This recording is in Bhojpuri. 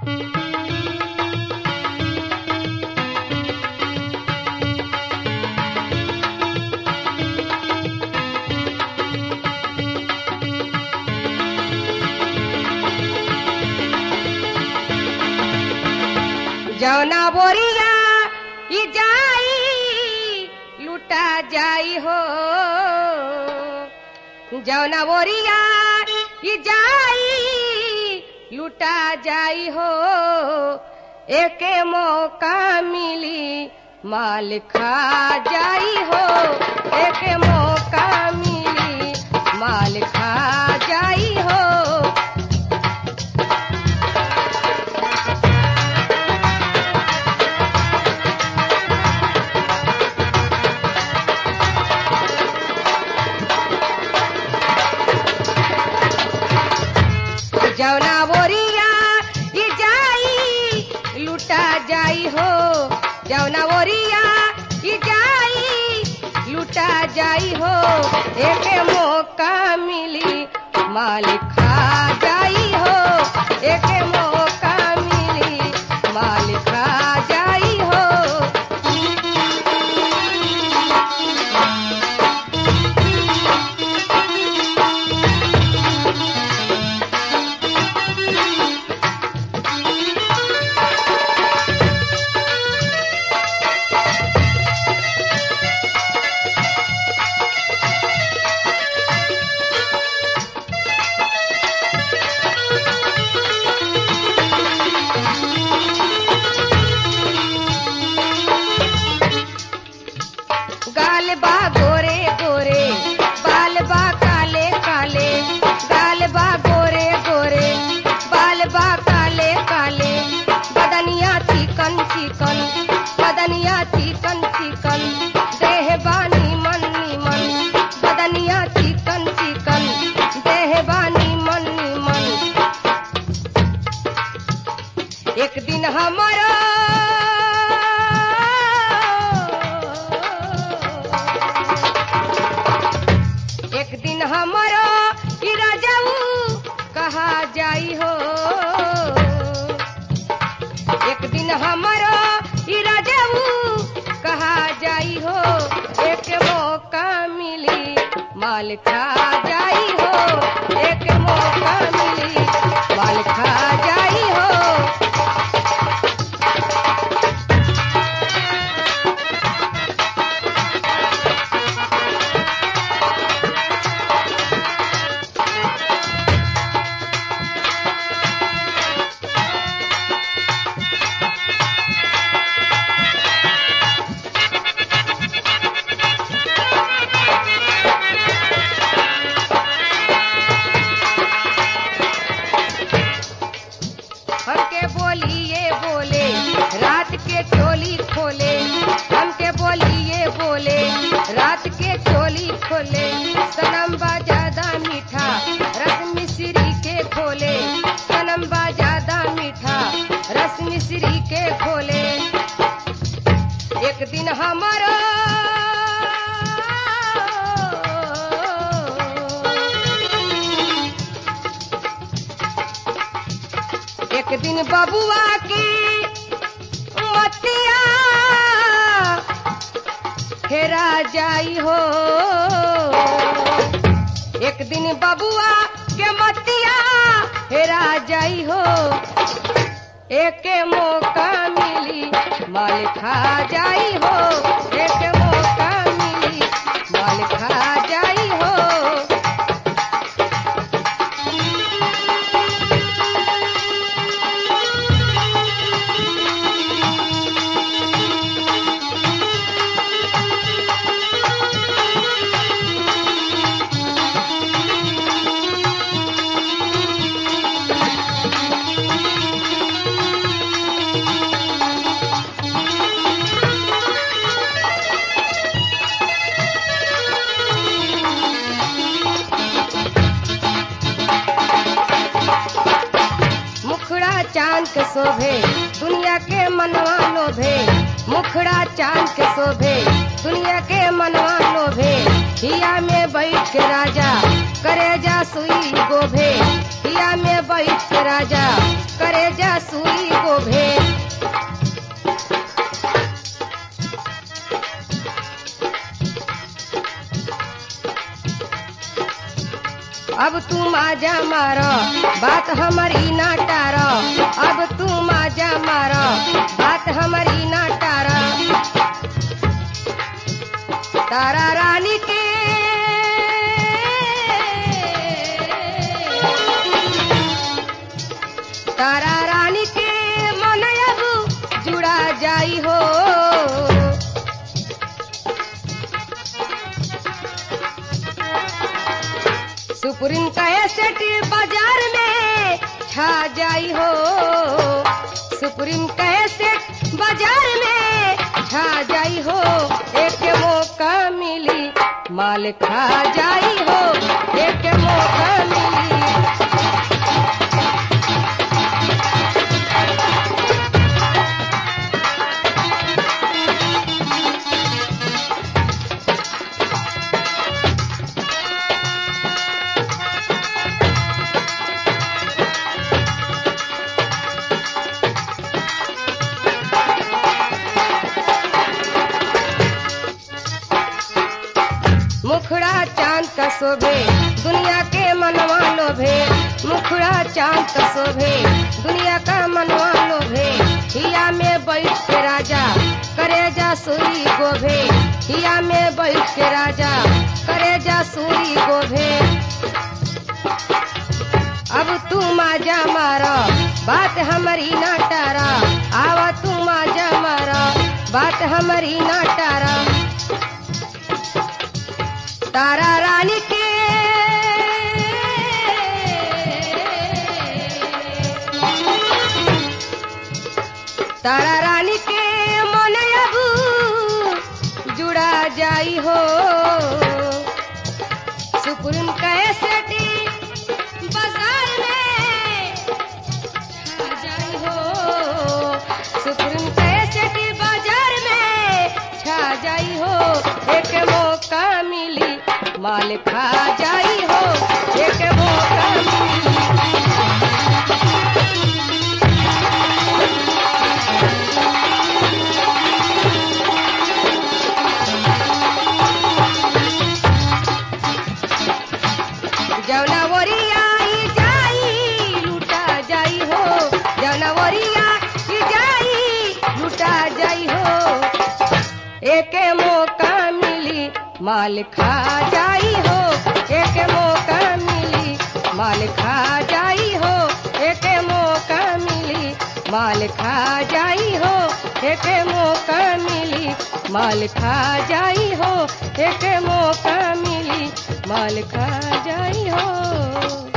जौना बोरिया ई जाई लुटा जाई हो जौना बोरिया ई जाई लुटा जाई हो एके मौका मिली माल खा जाई हो एके मौका मिली माल खा जाई हो जौना बोरिया ई जाई लुटा जाई हो जौना बोरिया ई जाई लुटा जाई हो एके मौका मिली माल खा जाई हो एके मौका मिली माल खा जाई हो गाल बा गोरे गोरे बाल बा काले काले गाल बा गोरे गोरे बाल बा काले काले बदनिया चिकन चिकन बदनिया चिकन चिकन देह बानी मन मन बदनिया चिकन चिकन देह बानी मन मन एक दिन हमारा एक दिन हमारा ई राजाऊ कहा जाई हो एक दिन हमारा ई राजाऊ कहा जाई हो एक मौका मिली माल खा जाई हो एक मौका मिली माल खा जाई हो हमके बोलिए बोले रात के चोली खोले हमके बोलिए बोले रात के चोली खोले सनम बा ज्यादा मीठा रस मिश्री के खोले सनम बा ज्यादा मीठा रस मिश्री के खोले एक दिन हमारा एक दिन बबुआ की मतिया हेरा जाई हो एक दिन बबुआ के मतिया हेरा जाई हो एके मौका मिली माल खा जाई हो एक मौका मिली माल खा जाई हो मुखड़ा चांद के शोभे दुनिया के मनवा लोभे मुखड़ा चांद के शोभे दुनिया के मनवा लोभे हिया में बैठ के राजा करे जा सुई गोभे हिया में बैठ के राजा करे जा सुई तू माजा मार बात हमारी ना टार अब तू माजा मार बात हमारी ना टार तारा रानी के तारा रानी के मन अब जुड़ा जाई हो सुप्रीम कैसेट बाजार में छा जाई हो सुप्रीम कैसेट बाजार में छा जाई हो एक मौका मिली माल खा जाई हो एक मौका मिली मुखड़ा चांद का शोभे दुनिया के मनवा लोभे मुखड़ा चांद का शोभे दुनिया का मनवा लोभे हिया में बैठ के राजा करे जा सुई गोभे हिया में बैठ के राजा करे जा सुई गोभे अब तू माजा मारा बात हमारी ना टारा आवा तू माजा मारा बात हमारी ना टारा तारा रानी के तारा रानी के मन अब जुड़ा जाई हो सुप्रीम कैसेटी बाजार में छा जाई हो सुप्रीम कैसेटी बाजार में छा जाई हो एक मौका मिली माल खा जाई हो एक मौका मिली जौना ओरिया ई जाई लूटा जाई हो जौना ओरिया ई जाई लूटा जाई हो एक मौका मिली माल खा जाई हो एक मौका मिली माल खा जाई हो एक मौका मिली माल खा जाई हो एक मौका मिली माल खा जाई हो एक मौका मिली माल खा जाई हो